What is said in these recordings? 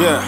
Yeah.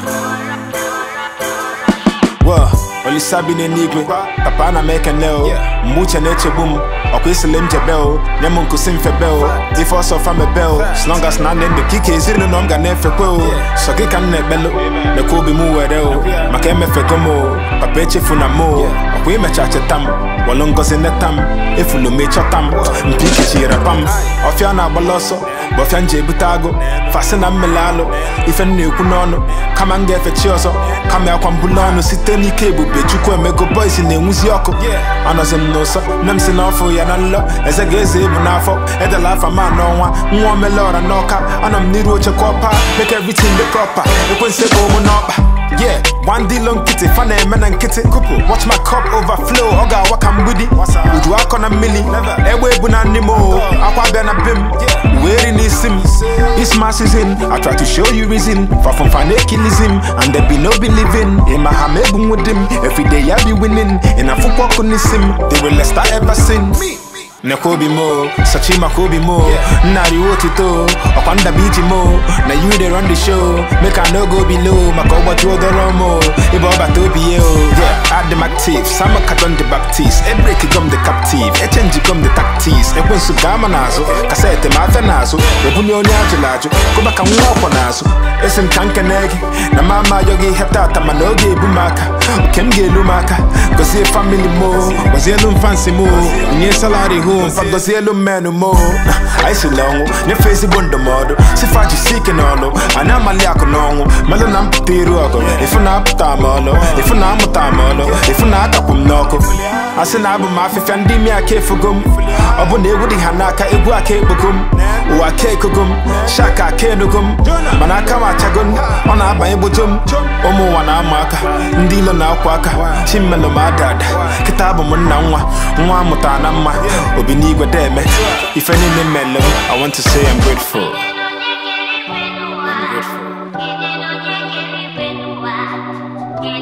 Well, olisa bi n'eluigwe papa na m ekene o mgbe uche na-echegbu m ọkwa isile m jebe o nye m nkusi mfebe o ife ọsọ fa mebe o as long as na ndị ndụ ka ike ezinụlọ m ga na-efekwe o sọ gị ka m na-ekpelu mekwa obi m were o maka emefego m o papa echefuna m o ọkwa imecha cheta m wọlụ ngozi neta m efulu m ịchọta m mpi ikechiri pam ọfịa na-agbala ọsọ bụ ọfịa m ji ebute agụ fasị na mmele alụ ife m na-ekwu n'ọnụ kama m ga-efe chi ọzọ kama akwa mbulu ọnụ site n'ike ebube chukwu emego boys na-enwuzi ọkụ anọzi m n'ụsọ nne m si n'ọfụ ya na nlọ eze ga-eze ebu n'afọ edela afa ma n'ọnwa nwa omele ọra n'ọka anọ m n'iru oche ka ọpa make everything dị proper ekwensi ego ụmụ n'ọkpa yeah one deal nkịtị fa na-eme na nkịtị kupu watch my cup overflow ọ ga-awa ka mgbidi uju akọ na mmili egbe ebu na nne m o akwa bịa na be m wee ri n'isi m this my season I try to show you reason far from fanakilism and there be no believing in my ham ebu nwudi m everyday I be winning in a football ọkụ n'isi m the realest I ever seen nekwa obi m o sachi maka obi m o nnarị otito ọkwa ndaba iji m o na you dey run the show make I no go below maka ụbọchị odoro m o ebe ọ bata obi ya o yeah adị m active sama kadon the baptist ebreki gom the captive echenji gom the tactics ekwensu gaa ma n'azụ kaseti ma afịa n'azụ ebunye onye ajụrụ ajụ kụba ka nwa ọkwọ n'azụ esi m ka nkene gị na mama ayọ gị ihe tata mana oge ebu m aka nke m ga-elu m aka gọzie famili m o gọzielu m fansi m o nye salari hụ mfa gọzielu mmenụ m o anyị si n'ọnwụ nyefee ezigbo ndụmọdụ sifa jisi ike n'ọlụ anyị amali akụ n'ọnwụ melụ na mpụta iru ọgụ ifu na apụta m ọlụ ifu na amụta m ọlụ ifu na akapụ m n'ọkụ a sị na abụ m afịfịa ndị imi aka efugo m ọ bụ na egwu dị ha n'aka egwu aka ekpogo m ụwa aka ekogo m shaka aka enugo m mana aka m achago m ọ na-abanye gbojo m ụmụ ụwa na-ama aka ndị ilo na-akwa aka chimmelụ m ada ada kịta abụ m nna nwa nwa amụtara na mma obi n'igwe deme ife niile mmele m I want to say I'm grateful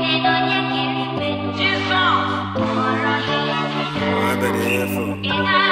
Jesus.